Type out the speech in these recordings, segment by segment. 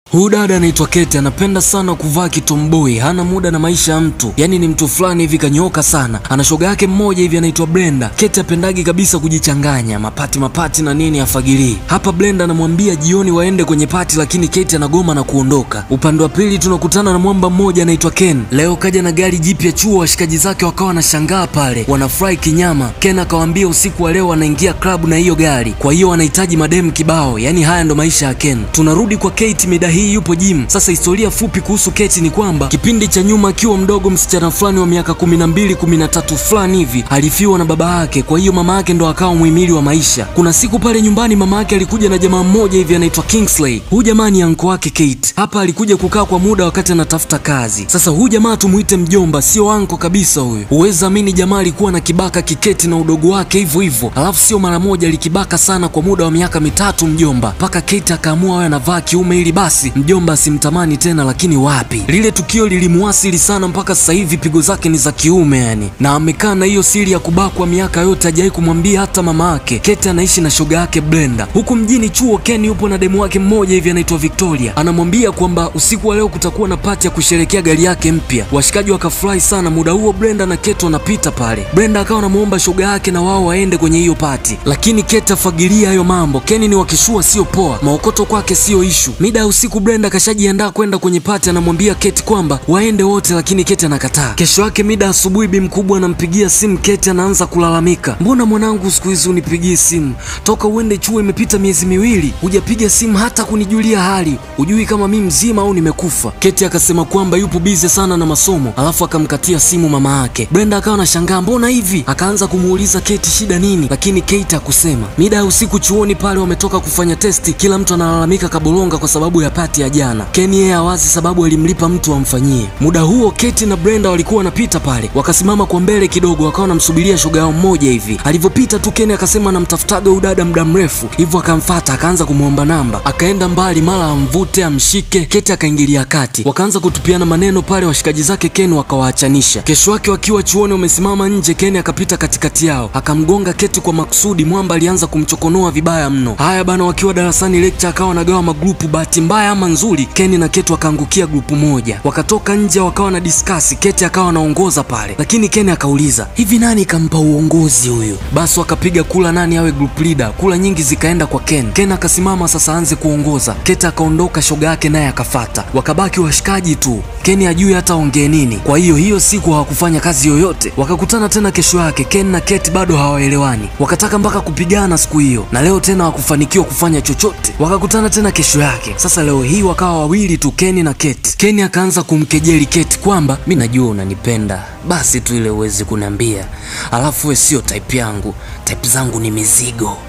Huyu dada anaitwa Kate, anapenda sana kuvaa kitomboi, hana muda na maisha ya mtu, yaani ni mtu fulani hivi kanyoka sana. Ana shoga yake mmoja hivi anaitwa Brenda. Kate apendagi kabisa kujichanganya mapati mapati na nini, afagilii hapa. Brenda anamwambia jioni waende kwenye pati, lakini Kate anagoma na kuondoka. Upande wa pili tunakutana na mwamba mmoja anaitwa Ken. Leo kaja na gari jipya chuo, washikaji zake wakawa wanashangaa pale, wanafurahi kinyama. Ken akawaambia usiku wa leo wanaingia klabu na hiyo gari, kwa hiyo wanahitaji mademu kibao. Yaani haya ndo maisha ya Ken. Tunarudi kwa Kate mida hii yupo gym. Sasa historia fupi kuhusu Kate ni kwamba kipindi cha nyuma akiwa mdogo, msichana fulani wa miaka kumi na mbili kumi na tatu fulani hivi alifiwa na baba yake, kwa hiyo mama yake ndo akawa muhimili wa maisha. Kuna siku pale nyumbani mama yake alikuja na jamaa mmoja hivi anaitwa Kingsley. Huyu jamaa ni anko wake Kate. Hapa alikuja kukaa kwa muda wakati anatafuta kazi. Sasa huyu jamaa tumuite mjomba, sio anko kabisa huyu. Huwezi amini, jamaa alikuwa na kibaka kiketi na udogo wake hivyo hivyo, alafu sio mara moja, alikibaka sana kwa muda wa miaka mitatu mjomba, mpaka Kate akaamua awe anavaa kiume ili basi mjomba asimtamani tena. Lakini wapi, lile tukio lilimuasili sana, mpaka sasa hivi pigo zake ni za kiume yani, na amekaa na hiyo siri ya kubakwa miaka yote, hajawahi kumwambia hata mama yake. Kate anaishi na shoga yake Brenda huku mjini chuo. Ken yupo na demu wake mmoja hivi anaitwa Victoria, anamwambia kwamba usiku wa leo kutakuwa na pati ya kusherekea gari yake mpya. Washikaji wakafurahi sana. Muda huo Brenda na Kate wanapita pale, Brenda akawa anamuomba shoga yake na wao waende kwenye hiyo pati, lakini Kate afagilia hayo mambo. Ken ni wakishua sio poa, maokoto kwake sio ishu. Mida ya usiku Brenda kashajiandaa kwenda kwenye pati, anamwambia Kate kwamba waende wote, lakini Kate anakataa. Kesho yake mida asubuhi, bi mkubwa anampigia simu Kate, anaanza kulalamika, mbona mwanangu siku hizi unipigii simu? Toka uende chuo imepita miezi miwili, hujapiga simu hata kunijulia hali, hujui kama mi mzima au nimekufa. Kate akasema kwamba yupo bize sana na masomo, alafu akamkatia simu mama yake. Brenda akawa anashangaa mbona hivi, akaanza kumuuliza Kate shida nini, lakini Kate hakusema. Mida ya usiku chuoni pale wametoka kufanya testi, kila mtu analalamika kabolonga kwa sababu ya pati ya jana. Ken yeye hawazi sababu alimlipa mtu amfanyie. Muda huo Kate na Brenda walikuwa wanapita pale, wakasimama kwa mbele kidogo, wakawa wanamsubiria shoga yao mmoja hivi. Alivyopita tu Ken akasema anamtafutaga huyu dada muda mrefu, hivyo akamfata, akaanza kumwomba namba, akaenda mbali, mara amvute amshike. Kate akaingilia kati, wakaanza kutupiana maneno pale, washikaji zake Ken wakawaachanisha. Kesho yake wakiwa chuoni wamesimama nje, Ken akapita katikati yao akamgonga Kate kwa makusudi. Mwamba alianza kumchokonoa vibaya mno. Haya bana, wakiwa darasani lecture akawa anagawa magrupu, bahati mbaya ama nzuri, Ken na Kate wakaangukia grupu moja, wakatoka nje wakawa na diskasi. Kate akawa anaongoza pale, lakini Ken akauliza hivi, nani kampa uongozi huyu? Basi wakapiga kula nani awe group leader, kula nyingi zikaenda kwa Ken. Ken akasimama sasa aanze kuongoza, Kate akaondoka, shoga yake naye akafata, wakabaki washikaji tu. Ken hajui hata ongee nini. Kwa hiyo hiyo siku hawakufanya kazi yoyote, wakakutana tena kesho yake. Ken na Kate bado hawaelewani, wakataka mpaka kupigana siku hiyo, na leo tena hawakufanikiwa kufanya chochote. Wakakutana tena kesho yake. Sasa leo hii wakawa wawili tu, Ken na Kate. Ken akaanza kumkejeli Kate kwamba mi najua unanipenda, basi tu ile uwezi kuniambia, alafu we sio type yangu, type zangu ni mizigo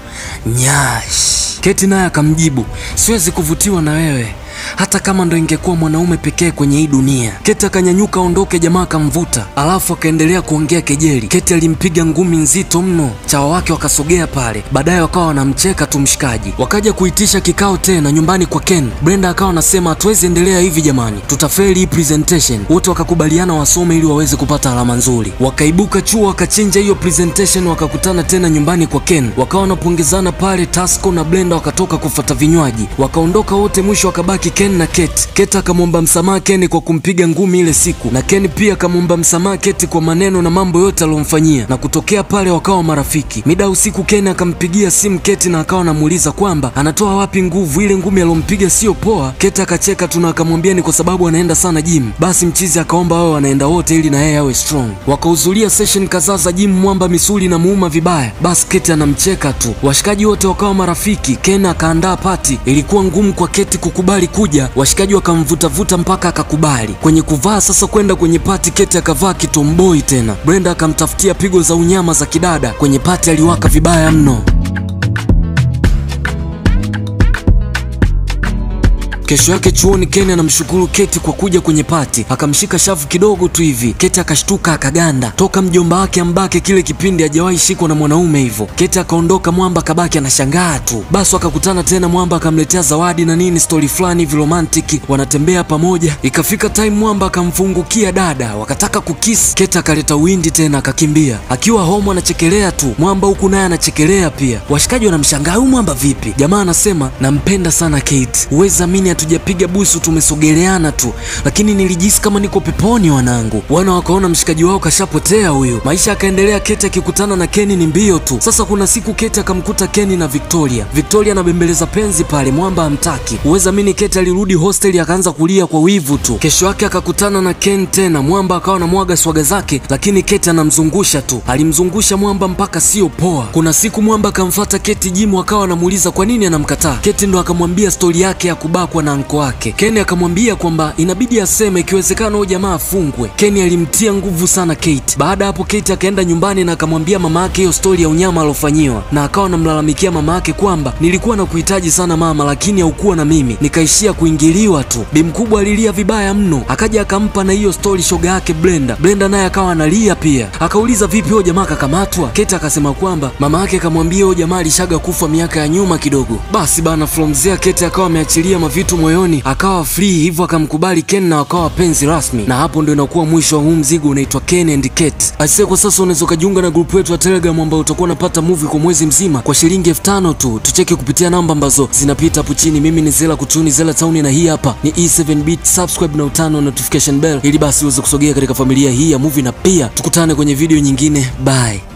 nyash. Kate naye akamjibu siwezi kuvutiwa na wewe hata kama ndo ingekuwa mwanaume pekee kwenye hii dunia. Kate akanyanyuka aondoke, jamaa akamvuta, alafu akaendelea kuongea kejeli. Kate alimpiga ngumi nzito mno, chawa wake wakasogea pale, baadaye wakawa wanamcheka tu mshikaji. Wakaja kuitisha kikao tena nyumbani kwa Ken. Brenda akawa anasema hatuwezi endelea hivi jamani, tutafeli hii presentation. Wote wakakubaliana wasome ili waweze kupata alama nzuri. Wakaibuka chuo wakachinja hiyo presentation, wakakutana tena nyumbani kwa Ken, wakawa wanapongezana pale. Tasco na Brenda wakatoka kufuata vinywaji, wakaondoka wote, mwisho wakabaki Ken na Kate. Kate akamwomba msamaha Ken kwa kumpiga ngumi ile siku, na Ken pia akamwomba msamaha Kate kwa maneno na mambo yote aliyomfanyia, na kutokea pale wakawa marafiki. Mida usiku Ken akampigia simu Kate na akawa anamuuliza kwamba anatoa wapi nguvu, ile ngumi aliyompiga sio poa. Kate akacheka tu na akamwambia ni kwa sababu anaenda sana gym. Basi mchizi akaomba wao wanaenda wote ili na yeye awe strong. Wakahudhuria session kadhaa za gym, mwamba misuli na muuma vibaya. Basi Kate anamcheka tu. Washikaji wote wakawa marafiki. Ken akaandaa pati, ilikuwa ngumu kwa Kate kukubali kuja washikaji wakamvutavuta mpaka akakubali. Kwenye kuvaa sasa kwenda kwenye pati, Kate akavaa kitomboi tena. Brenda akamtafutia pigo za unyama za kidada. Kwenye pati aliwaka vibaya mno. Kesho yake chuoni, Ken anamshukuru Kate kwa kuja kwenye pati, akamshika shavu kidogo tu hivi. Kate akashtuka akaganda, toka mjomba wake ambake kile kipindi hajawahi shikwa na mwanaume hivyo. Kate akaondoka, Mwamba akabaki anashangaa tu. Basi wakakutana tena, Mwamba akamletea zawadi na nini, stori fulani hivi romantic, wanatembea pamoja. Ikafika time Mwamba akamfungukia dada, wakataka kukisi. Kate akaleta windi tena akakimbia, akiwa home anachekelea tu, Mwamba huku naye anachekelea pia. Washikaji wanamshangaa huyu Mwamba vipi? Jamaa anasema nampenda sana Kate, huwezi amini hatujapiga busu, tumesogeleana tu, lakini nilijisi kama niko peponi wanangu. Wana wakaona mshikaji wao kashapotea huyu. Maisha akaendelea, Keti akikutana na Keni ni mbio tu. Sasa kuna siku Keti akamkuta Keni na Victoria. Victoria anabembeleza penzi pale, mwamba hamtaki. Uweza mini Keti alirudi hosteli akaanza kulia kwa wivu tu. Kesho yake akakutana na Ken tena, mwamba akawa anamwaga swaga zake, lakini Keti anamzungusha tu. Alimzungusha mwamba mpaka sio poa. Kuna siku mwamba akamfata Keti jimu, akawa anamuuliza kwa nini anamkataa. Keti ndo akamwambia stori yake ya kubakwa na anko wake. Keni akamwambia kwamba inabidi aseme, ikiwezekana huyo jamaa afungwe. Keni alimtia nguvu sana Kate. Baada hapo Kate akaenda nyumbani na akamwambia mama yake hiyo stori ya unyama alofanyiwa, na akawa anamlalamikia mama yake kwamba nilikuwa na kuhitaji sana mama, lakini haukuwa na mimi, nikaishia kuingiliwa tu. Bi mkubwa alilia vibaya mno, akaja akampa na hiyo stori shoga yake Brenda. Brenda naye akawa analia pia, akauliza vipi huyo jamaa kakamatwa? Kate akasema kwamba mama yake akamwambia huyo jamaa alishaga kufa miaka ya nyuma kidogo. Basi bana, from there Kate akawa ameachilia mavitu moyoni, akawa free, hivyo akamkubali Ken na wakawa wapenzi rasmi, na hapo ndio inakuwa mwisho wa huu mzigo unaitwa Ken and Kate. Aisee, kwa sasa unaweza ukajiunga na grupu yetu ya Telegram ambao utakuwa unapata movie kwa mwezi mzima kwa shilingi elfu tano tu. Tucheke kupitia namba ambazo zinapita hapo chini. Mimi ni Zela Kutuni, Zela Town, na hii hapa ni E7 Beat. Subscribe na utano notification bell ili basi uweze kusogea katika familia hii ya movie, na pia tukutane kwenye video nyingine. Bye.